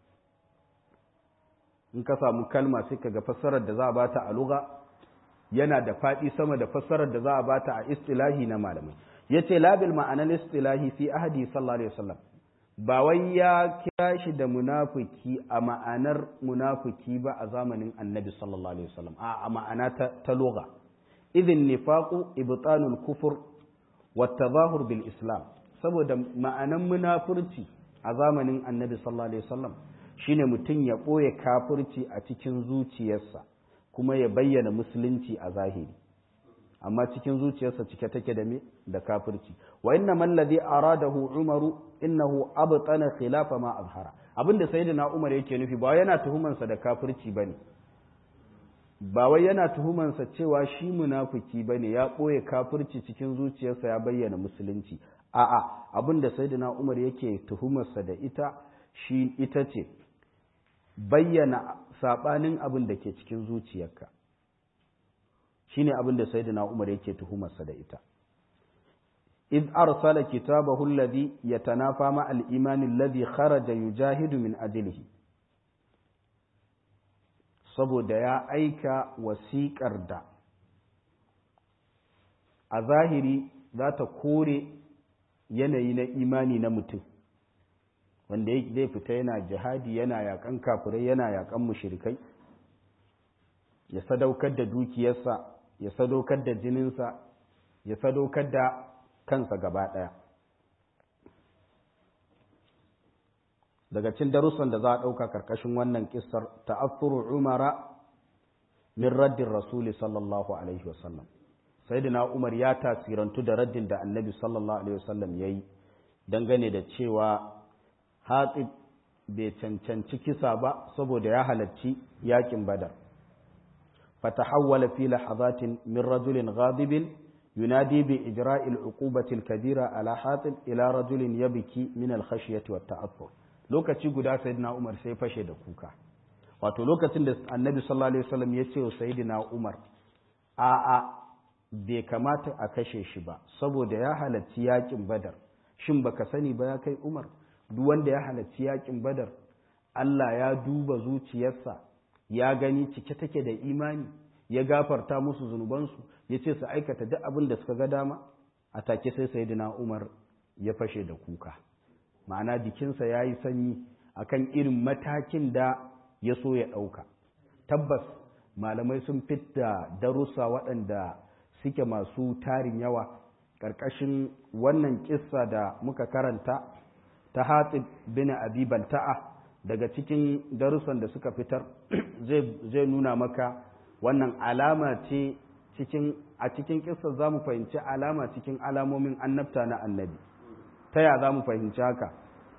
in ka samu kalma sai ka ga fassarar da za a bata a lugha yana da faɗi sama da fassarar da za a bata a istilahi na malamai yace labil ma'anar istilahi fi ahadi sallallahu alaihi wasallam ba wai ya kira shi da munafiki a ma'anar munafiki ba a zamanin annabi sallallahu alaihi wasallam a ma'ana ta, ta lugha idin nifaqu ibtanul kufur wa tadahur bil islam saboda ma'anan munafurci a zamanin annabi sallallahu alaihi wasallam shine mutum ya ɓoye kafirci a cikin zuciyarsa kuma ya bayyana musulunci a zahiri amma cikin zuciyarsa cike take da me da kafirci wa inna man ladhi aradahu umaru innahu abtana khilafa ma azhara abinda sayyidina umar yake nufi ba yana tuhuman sa da kafirci bane ba wai yana tuhuman sa cewa shi munafiki bane ya boye kafirci cikin zuciyarsa ya bayyana musulunci a'a abinda sayyidina umar yake tuhumar sa da ita shi ita ce bayyana sabanin abin da ke cikin zuciyarka shine abin da sayyidina Umar yake tuhumarsa da ita id arsala kitabahu alladhi yatanafa ma al-iman alladhi kharaja yujahidu min ajlihi saboda ya aika wasiƙar da a zahiri za ta kore yanayi na imani na mutum wanda zai fita yana jihadi yana yakan kafirai yana yakan mushrikai ya sadaukar da dukiyarsa ya sadaukar da jininsa ya sadaukar da kansa gaba ɗaya daga cin darussan da za a ɗauka karkashin wannan kissar ta'affuru umara min raddin rasuli sallallahu alaihi wasallam sayyidina umar ya tasirantu da raddin da annabi sallallahu alaihi wasallam ya yi dangane da cewa hatib bai cancanci kisa ba saboda ya halarci yakin badar فتحول في لحظات من رجل غاضب ينادي بإجراء العقوبة الكبيرة على حاطب إلى رجل يبكي من الخشية والتأثر lokaci guda sayyidina Umar sai fashe da kuka wato lokacin da annabi sallallahu alaihi wasallam ya ce wa sayyidina Umar a a bai kamata a kashe shi ba saboda ya halarci yakin Badar shin baka sani ba ya kai Umar duk wanda ya halarci yakin Badar Allah ya duba zuciyarsa ya gani cike take da imani ya gafarta musu zunubansu ya ce su aikata duk abin da suka ga dama a take sai sayyidina Umar ya fashe da kuka ma'ana jikinsa ya yi sanyi akan irin matakin da ya so ya ɗauka tabbas malamai sun fitta darussa waɗanda suke masu tarin yawa ƙarƙashin wannan kissa da muka karanta ta hatib bin abi balta'a daga cikin darussan da suka fitar zai nuna maka wannan alama ce cikin a cikin kissar za mu fahimci alama cikin alamomin annabta na annabi ta ya za mu fahimci haka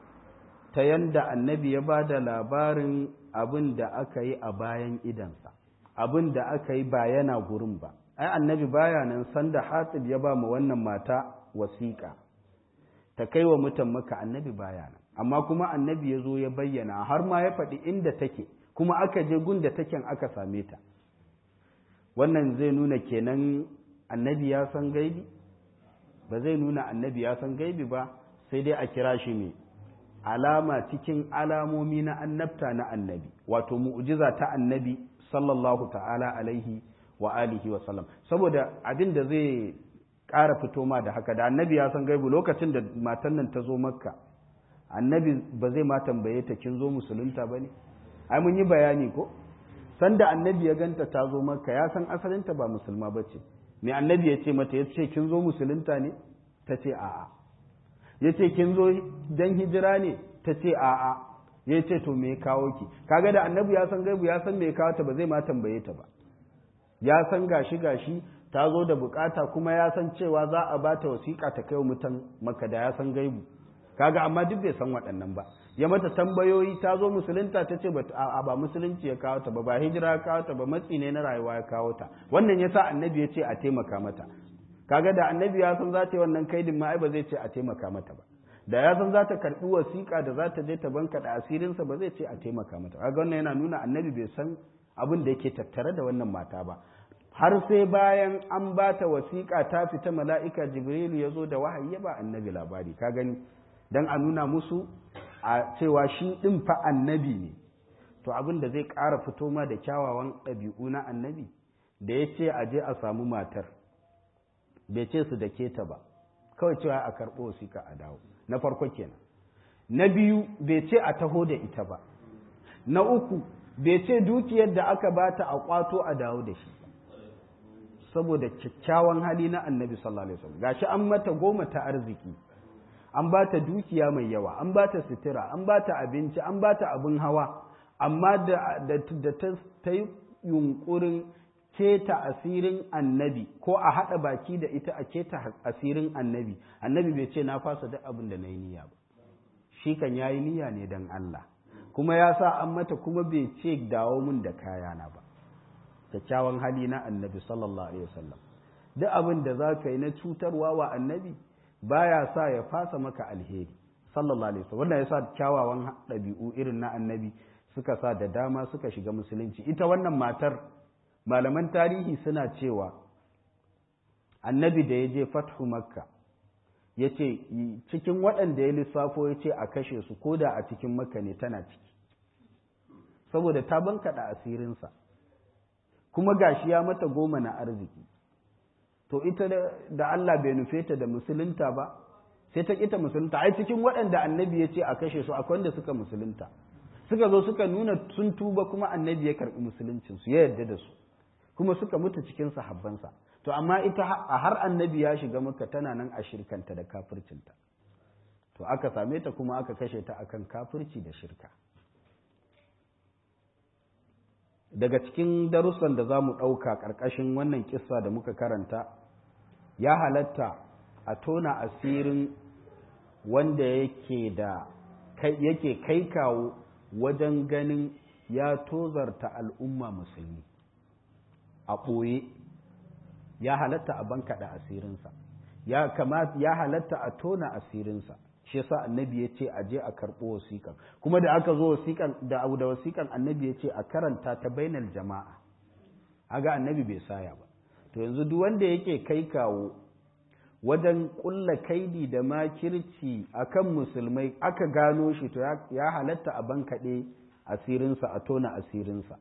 ta yanda annabi ya ba da labarin abin da aka yi a bayan idansa abin da aka yi ba yana gurin ba ai annabi baya nan sanda hatib ya ba mu wannan mata wasiƙa ta kai wa mutan maka annabi baya nan amma kuma annabi ya zo ya bayyana har ma ya faɗi inda take kuma aka je gun da taken aka same ta wannan zai nuna kenan annabi ya san gaibi ba zai nuna annabi ya san gaibi ba sai dai a kira shi ne alama cikin alamomi na annabta na annabi wato mu'jiza ta annabi sallallahu ta'ala alaihi wa alihi wa sallam saboda abin da zai ƙara fito ma da haka da annabi ya san gaibi lokacin da matan nan ta zo makka annabi ba zai ma tambaye ta kin zo musulunta ba ne ai mun yi bayani ko sanda annabi ya ganta ta zo makka ya san asalinta ba musulma ba ce me annabi ya ce mata ya ce kin zo musulunta ne ta ce a'a ya ce kin zo dan hijira ne ta ce a'a ya ce to me kawo ki kaga da annabi ya san gaibu ya san me kawo ta ba zai ma tambaye ta ba ya san gashi gashi ta zo da bukata kuma ya san cewa za a bata wasiƙa ta kai mutan maka da ya san gaibu kaga amma duk bai san waɗannan ba ya mata tambayoyi ta zo musulunta ta ce a ba musulunci ya kawo ta ba ba hijira ya kawo ta ba matsi ne na rayuwa ya kawo ta wannan yasa annabi ya ce a taimaka mata kaga da annabi ya san za ta yi wannan kaidin ma ai ba zai ce a taimaka mata ba da ya san za ta karɓi wasiƙa da za ta je ta banka da asirinsa ba zai ce a taimaka mata kaga wannan yana nuna annabi bai san abin da yake tattare da wannan mata ba har sai bayan an ba ta wasiƙa ta fita mala'ika jibrilu ya zo da wahayi ya ba annabi labari ka gani don a nuna musu a cewa shi ɗin fa annabi ne to abin da zai ƙara fito ma da kyawawan ɗabi'u na annabi da ya ce a je a samu matar bai ce su da keta ba kawai cewa a karɓo wasiƙa a dawo na farko kenan na biyu bai ce a taho da ita ba na uku bai ce dukiyar da aka bata a kwato a dawo da shi saboda kyakkyawan hali na annabi sallallahu alaihi wasallam gashi an mata goma ta arziki an bata dukiya mai yawa an bata sutura an bata abinci an bata abin hawa amma da da ta yi yunkurin keta asirin annabi ko a haɗa baki da ita a keta asirin annabi annabi bai ce na fasa duk abin da na yi niyya ba shi kan ya yi niyya ne don Allah kuma ya sa an mata kuma bai ce dawo mun da kayana ba kyakkyawan hali na annabi sallallahu alaihi wasallam duk abin da za ka yi na cutarwa wa annabi baya sa ya fasa maka alheri sallallahu alaihi wasallam wannan ya sa kyawawan ɗabi'u irin na annabi suka sa da dama suka shiga musulunci ita wannan matar malaman tarihi suna cewa annabi da ya je fathu makka ya ce cikin waɗanda ya lissafo ya ce a kashe su ko da a cikin makka ne tana ciki saboda ta bankaɗa asirinsa kuma gashi ya mata goma na arziki to ita da Allah bai nufe ta da musulunta ba sai ta kita musulunta ai cikin waɗanda annabi ya ce a kashe su akwai wanda suka musulunta suka zo suka nuna sun tuba kuma annabi ya karɓi musuluncinsu ya yarda da su kuma suka mutu cikin sahabbansa to amma ita a har annabi ya shiga maka tana nan a shirkanta da kafircinta to aka same ta kuma aka kashe ta akan kafirci da shirka daga cikin darussan da za mu ɗauka ƙarƙashin wannan kissa da muka karanta ya halatta a tona asirin wanda yake da yake kai kawo wajen ganin ya tozarta al'umma musulmi a ɓoye ya halatta a bankaɗa asirinsa ya kamata ya halatta a tona asirinsa shi yasa annabi ya ce a je a karɓo wasiƙan kuma da aka zo wasiƙan da abu da wasiƙan annabi ya ce a karanta ta bainal jama'a aga annabi bai saya ba to yanzu duk wanda yake kai kawo wajen ƙulla kaidi da makirci akan musulmai aka gano shi to ya halatta a bankaɗe asirinsa a tona asirinsa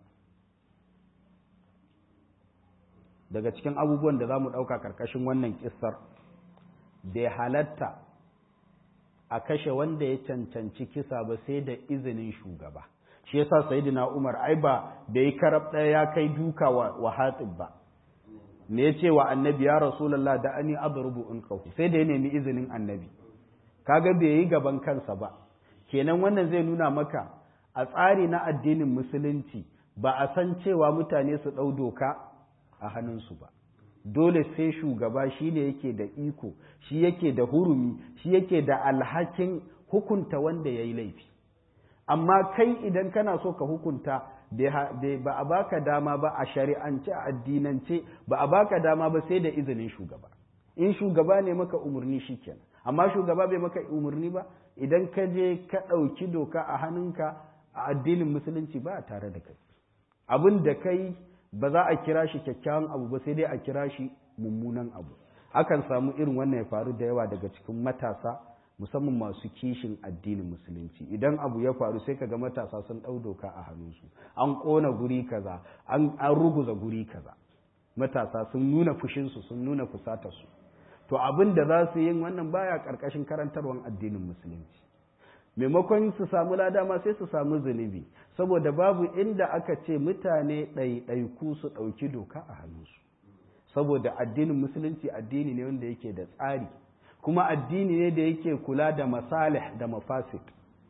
daga cikin abubuwan da za mu ɗauka ƙarƙashin wannan ƙisar bai halatta a kashe wanda ya cancanci kisa ba sai da izinin shugaba shi yasa sayyidina Umar ai ba da yi karab ɗaya ya kai duka wa, wa hatib ba me ya ce wa annabi ya rasulullah da ani adrubu unqahu sai da ya nemi izinin annabi kaga bai yi gaban kansa ba kenan wannan zai nuna maka a tsari na addinin musulunci ba a san cewa mutane su ɗau doka a hannunsu ba dole sai shugaba shi ne yake da iko shi yake da hurumi shi yake da alhakin hukunta wanda ya yi laifi amma kai idan kana so ka hukunta ba a baka dama ba a shari'ance a addinance ba a baka dama ba sai da izinin shugaba in shugaba ne maka umarni shi kenan amma shugaba bai maka umarni ba idan ka je ka ɗauki doka a hannunka a addinin musulunci ba tare da kai abin da kai ba za a kira shi kyakkyawan abu ba sai dai a kira shi mummunan abu akan samu irin wannan ya faru da yawa daga cikin matasa musamman masu kishin addinin musulunci idan abu ya faru sai kaga matasa sun ɗau doka a hannunsu an ƙona guri kaza an ruguza guri kaza matasa sun nuna fushinsu sun nuna fusatarsu to abin da za su yin wannan baya ƙarƙashin karantarwar addinin musulunci maimakon su samu lada ma sai su samu zunubi saboda babu inda aka ce mutane ɗaiɗaiku su ɗauki doka a hannunsu saboda addinin musulunci addini ne wanda yake da tsari kuma addini ne da yake kula da masalih da mafasid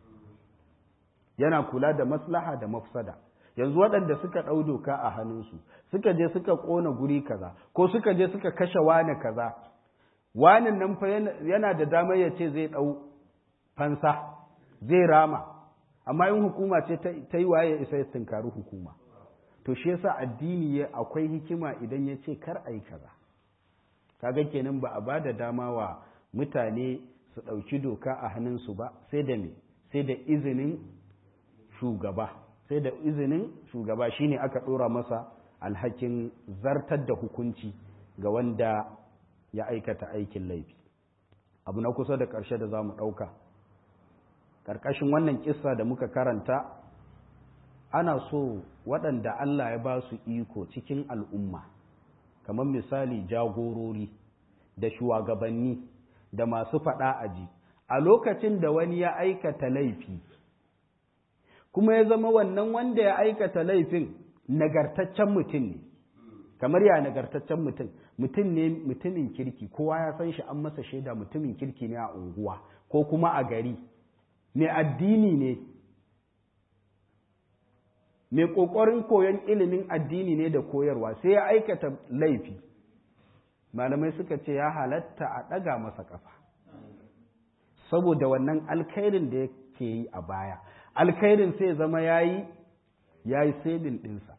yana kula da maslaha da mafsada yanzu waɗanda suka ɗau doka a hannunsu suka je suka ƙona guri kaza ko suka je suka kashe wane kaza wanin nan fa yana da damar ya ce zai ɗau fansa zai rama amma in hukuma ce ta yi waye isa ya tunkari hukuma to shi yasa addini ya akwai hikima idan ya ce kar a yi kaza kaga kenan ba a ba da dama wa mutane su ɗauki doka a hannunsu ba sai da me sai da izinin shugaba sai da izinin shugaba shine aka ɗora masa alhakin zartar da hukunci ga wanda ya aikata aikin laifi abu na kusa da ƙarshe da za mu ɗauka ƙarƙashin wannan ƙissa da muka karanta ana so waɗanda Allah ya ba su iko cikin al'umma kamar misali jagorori da shugabanni da masu faɗa aji a lokacin da wani ya aikata laifi kuma ya zama wannan wanda ya aikata laifin nagartaccen mutum ne kamar ya nagartaccen mutum mutum ne mutumin kirki kowa ya san shi an masa shaida mutumin kirki ne a unguwa ko kuma a gari mai addini ne mai ƙoƙarin koyon ilimin addini ne da koyarwa sai ya aikata laifi malamai suka ce ya halatta a ɗaga masa ƙafa saboda wannan alkhairin da yake yi a baya alkhairin sai zama ya yi ya yi sebin ɗinsa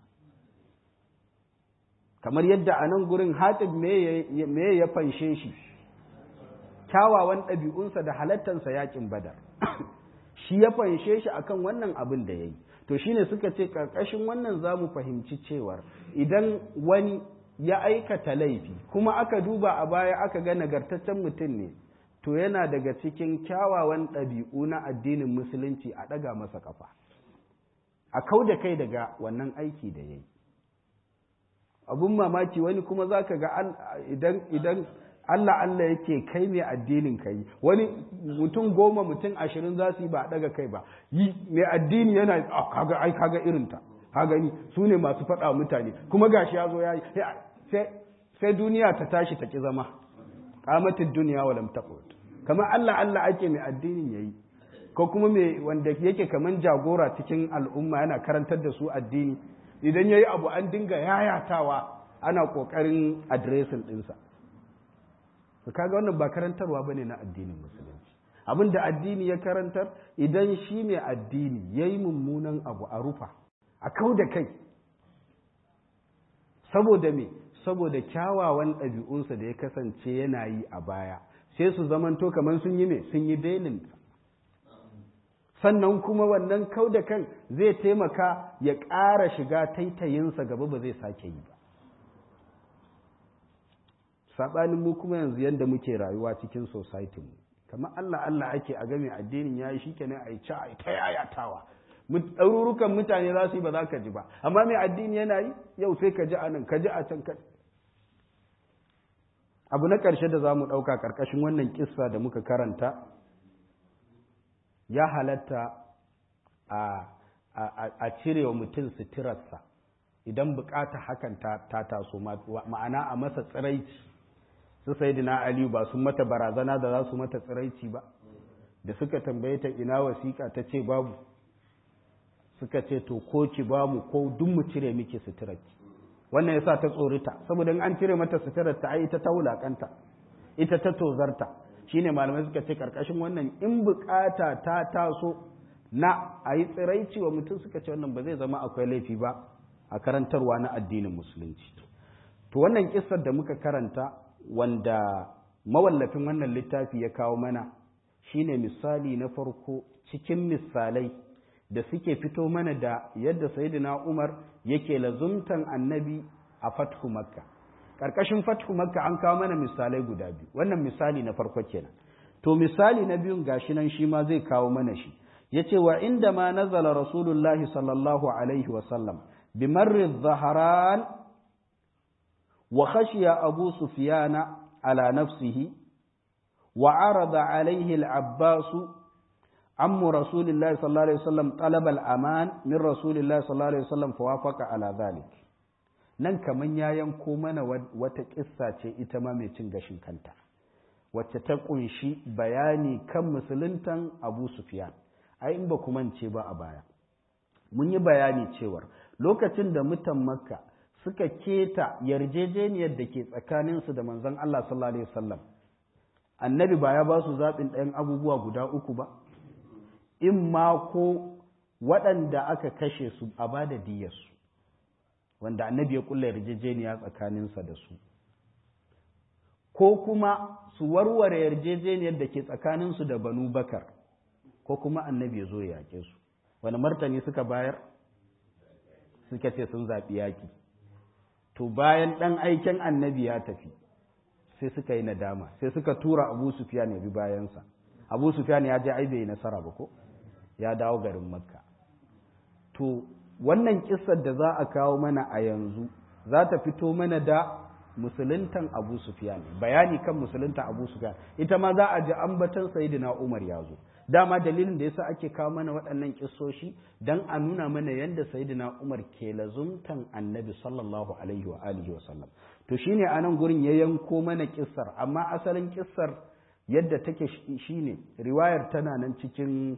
kamar yadda a nan gurin hatib me ya fanshe shi kyawawan ɗabi'unsa da halattansa yakin badar shi ya fanshe shi akan wannan abin da ya yi to shine suka ce ƙarƙashin wannan za mu fahimci cewar idan wani ya aikata laifi kuma aka duba a baya aka ga nagartaccen mutum ne to yana daga cikin kyawawan ɗabi'u na addinin musulunci a ɗaga masa ƙafa a kau da kai daga wannan aiki da ya yi abun mamaki wani kuma za ka ga idan idan Allah Allah yake kai mai addinin ka yi wani mutum goma mutum ashirin za su yi ba a ɗaga kai ba yi mai addini yana kaga ai kaga irinta ka gani su ne masu faɗa mutane kuma gashi ya zo ya yi sai duniya ta tashi ta ki zama kamatin duniya wa lam taqut kamar Allah Allah ake mai addinin yayi ko kuma mai wanda yake kaman jagora cikin al'umma yana karantar da su addini idan yayi abu an dinga yayatawa ana kokarin addressing dinsa to kaga wannan ba karantarwa bane na addinin musulunci abin da addini ya karantar idan shi mai addini yayi mummunan abu a rufa a kau da kai saboda me saboda kyawawan ɗabi'unsa da ya kasance yana yi a baya sai su zamanto kamar sun yi me sun yi dainin sannan kuma wannan kau da kan zai taimaka ya ƙara shiga taitayinsa gaba ba zai sake yi ba saɓanin mu kuma yanzu yadda muke rayuwa cikin society mu kamar Allah Allah ake a game addinin yayi shikenan a yi ci a yi ta yayatawa ɗarurukan mutane za su yi ba za ka ji ba amma mai addini yana yi yau sai ka ji a nan ka ji a can ka abu na ƙarshe da za mu ɗauka ƙarƙashin wannan kissa da muka karanta ya halatta a cire wa mutum suturarsa idan bukata hakan ta taso ma'ana a masa tsiraici su sai aliyu ba sun mata barazana da za su mata tsiraici ba da suka tambaye ta ina wasiƙa ta ce babu suka ce to ko ki ba mu ko duk mu cire miki suturarki wannan yasa ta tsorita saboda in an cire mata suturar ta ai ita ta wulakanta ita ta tozarta shine malamai suka ce karkashin wannan in bukata ta taso na a yi tsiraici wa mutum suka ce wannan ba zai zama akwai laifi ba a karantarwa na addinin musulunci to wannan kissar da muka karanta wanda mawallafin wannan littafi ya kawo mana shine misali na farko cikin misalai da suke fito mana da yadda sayyidina Umar yake lazumtan annabi a fathu makka ƙarƙashin fathu makka an kawo mana misalai guda biyu wannan misali na farko kenan to misali na biyun gashi nan shi ma zai kawo mana shi yace wa inda ma nazala rasulullahi sallallahu alaihi wa sallam bi marri dhaharan wa khashiya abu sufyana ala nafsihi wa arada alaihi al-abbas عم رسول الله صلى الله عليه وسلم طلب الأمان من رسول الله صلى الله عليه وسلم فوافق على ذلك nan kaman ya yanko mana wata kissa ce ita ma mai cin gashin kanta wacce ta kunshi bayani kan musuluntan Abu Sufyan ai in ba ku mance ba a baya mun yi bayani cewar lokacin da mutan Makka suka keta yarjejeniyar da ke tsakaninsu da manzon Allah sallallahu alaihi wasallam annabi ba ya ba su zaɓin ɗayan abubuwa guda uku ba in ma ko waɗanda aka kashe su a ba da diyarsu wanda annabi ya kulla yarjejeniya tsakaninsa da su ko kuma su warware yarjejeniyar da ke tsakaninsu da banu bakar ko kuma annabi ya zo ya yaƙe su wani martani suka bayar suka ce sun zaɓi yaƙi to bayan ɗan aiken annabi ya tafi sai suka yi nadama sai suka tura abu sufiyan ya bi bayansa abu sufiyan ya je ai bai nasara ba ko ya dawo garin makka to wannan kissar da za a kawo mana a yanzu za ta fito mana da musuluntan abu sufiyan bayani kan musuluntan abu sufiyan ita ma za a ji ambatan sayyidina umar ya zo dama dalilin da yasa ake kawo mana waɗannan kissoshi dan a nuna mana yadda sayyidina umar ke lazumtan annabi sallallahu alaihi wa alihi wa sallam to shine a nan gurin ya yanko mana kissar amma asalin kissar yadda take shine riwayar tana nan cikin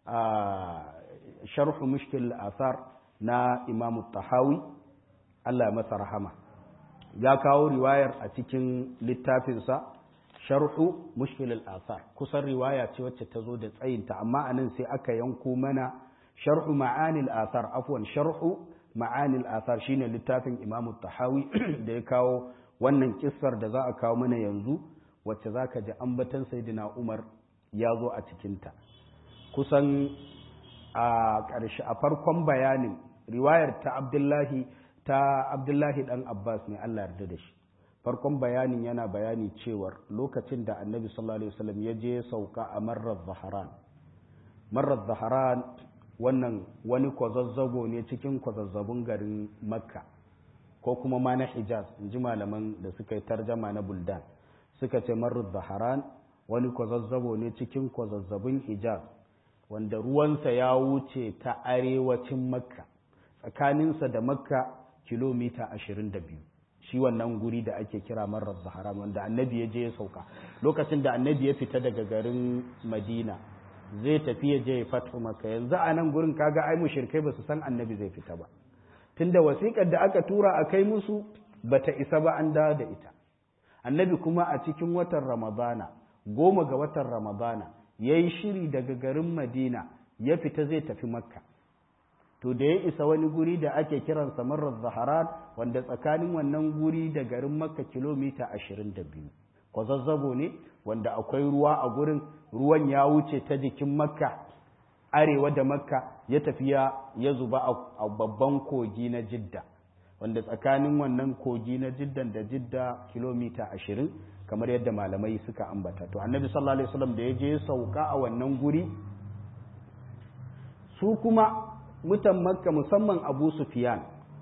sharhu mushkil asar na imamu tahawi Allah masa rahama ya kawo riwayar a cikin littafinsa sharhu mushkil asar kusan riwaya ce wacce ta zo da tsayinta amma anan sai aka yanko mana sharhu ma'anil asar afwan sharhu ma'anil asar shine littafin imamu tahawi da ya kawo wannan kissar da za a kawo mana yanzu wacce za ka ji ambatan saidina umar ya zo a cikinta kusan a ƙarshe a farkon bayanin riwayar ta abdullahi ta abdullahi dan abbas ne allah yarda da shi farkon bayanin yana bayani cewar lokacin da annabi sallallahu alaihi wasallam ya je sauka a marar zaharan marar zaharan wannan wani kwazazzago ne cikin kwazazzabun garin makka ko kuma ma na hijaz in ji malaman da suka yi tarjama na buldan suka ce marar zaharan wani kwazazzabo ne cikin kwazazzabun hijaz wanda ruwansa ya wuce ta arewacin makka tsakaninsa da makka kilomita ashirin da biyu shi wannan guri da ake kira marar zaharan wanda annabi ya je ya sauka lokacin da annabi ya fita daga garin madina zai tafi ya je ya fatu maka yanzu a nan gurin kaga ai mushrikai ba su san annabi zai fita ba tunda wasiƙar da aka tura a kai musu bata isa ba an dawo da ita annabi kuma a cikin watan ramadana goma ga watan ramadana ya yi shiri daga garin madina ya fita zai tafi makka to da ya isa wani guri da ake kiransa marar zaharan wanda tsakanin wannan guri da garin makka kilomita ashirin da biyu kwazazzabo ne wanda akwai ruwa a gurin ruwan ya wuce ta jikin makka arewa da makka ya tafiya ya zuba a babban kogi na jidda wanda tsakanin wannan kogi na jiddan da jidda kilomita ashirin kamar yadda malamai suka ambata to annabi sallallahu alaihi wasallam da ya je sauka a wannan guri su kuma mutan makka musamman abu sufyan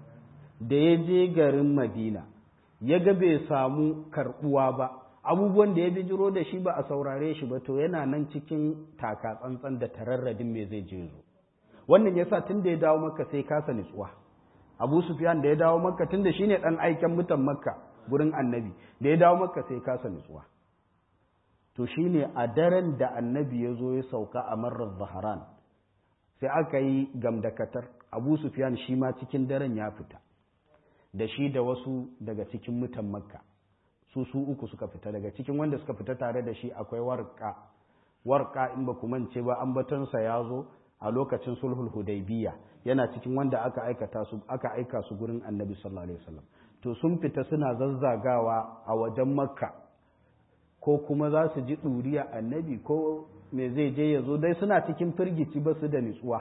da ya je garin madina ya ga bai samu karbuwa ba abubuwan da ya bijiro da shi ba a saurare shi ba to yana nan cikin taka tsantsan da tararradin me zai je zo wannan yasa tun da ya dawo makka sai kasa nutsuwa abu sufyan da ya dawo makka tun da shine dan aiken mutan makka gurin annabi da ya dawo makka sai kasa nutsuwa to shine a daren da annabi ya zo ya sauka a marar zaharan sai aka yi gamdakatar abu sufyan shi ma cikin daren ya fita da shi da wasu daga cikin mutan makka su su uku suka fita daga cikin wanda suka fita tare da shi akwai warka warka in ba ku mance ba ambatonsa ya zo a lokacin sulhul hudaybiya yana cikin wanda aka aikata su aka aika su gurin annabi sallallahu alaihi wasallam to sun fita suna zazzagawa a wajen makka ko kuma za su ji ɗuriya annabi ko me zai je ya zo dai suna cikin firgici ba su da nutsuwa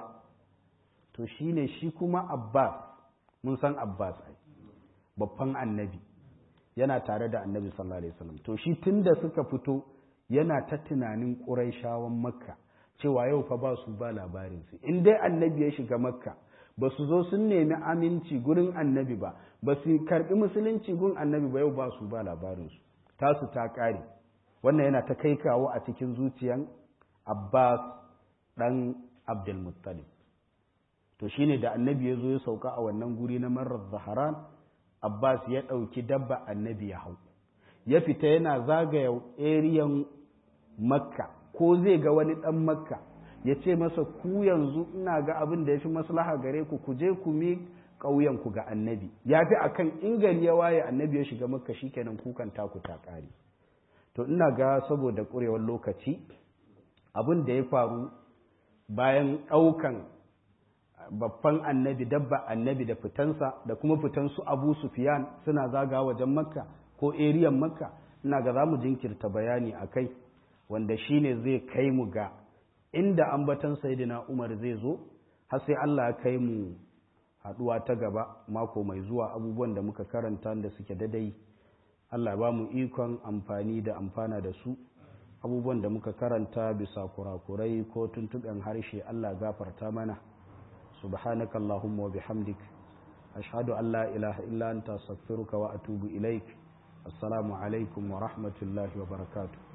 to shine shi kuma abbas mun san abbas ai babban annabi yana tare da annabi sallallahu alaihi wasallam to shi tunda suka fito yana ta tunanin ƙuraishawan makka cewa yau fa ba su ba labarin su in dai annabi ya shiga makka ba su zo sun nemi aminci gurin annabi ba ba su karbi musulunci gun annabi ba yau ba su ba labarin su tasu ta ƙare wannan yana ta kai kawo a cikin zuciyan abbas dan abdulmuttalib to shine da annabi ya zo ya sauka a wannan guri na marar zaharan Abbas ya ɗauki dabba annabi ya hau, ya fita yana zagaya eriyan Makka, ko zai ga wani ɗan Makka, ya ce masa ku yanzu ina ga abin da ya fi maslaha gare ku, ku je ku mi ƙauyenku ga annabi, ya fi a kan gari ya waye annabi ya shiga Makka shi kenan kukan taku ta ƙare. To ina ga saboda ƙurewar lokaci, abin da ya faru bayan ɗaukan babban annabi dabba annabi da fitansa da kuma fitan su abu sufiyan suna zaga wajen makka ko eriyan makka ina ga za mu jinkirta bayani a kai wanda shine zai kai mu ga inda ambatan sayidina umar zai zo har sai allah ya kai mu haɗuwa ta gaba mako mai zuwa abubuwan da muka karanta da suke dadai Allah ba mu ikon amfani da amfana da su abubuwan da muka karanta bisa kurakurai ko tuntuɓen harshe Allah gafarta mana subhanaka Allahumma wa bihamdik ashhadu an la ilaha illa anta astaghfiruka wa atubu ilaik assalamu alaikum wa rahmatullahi wa barakatuh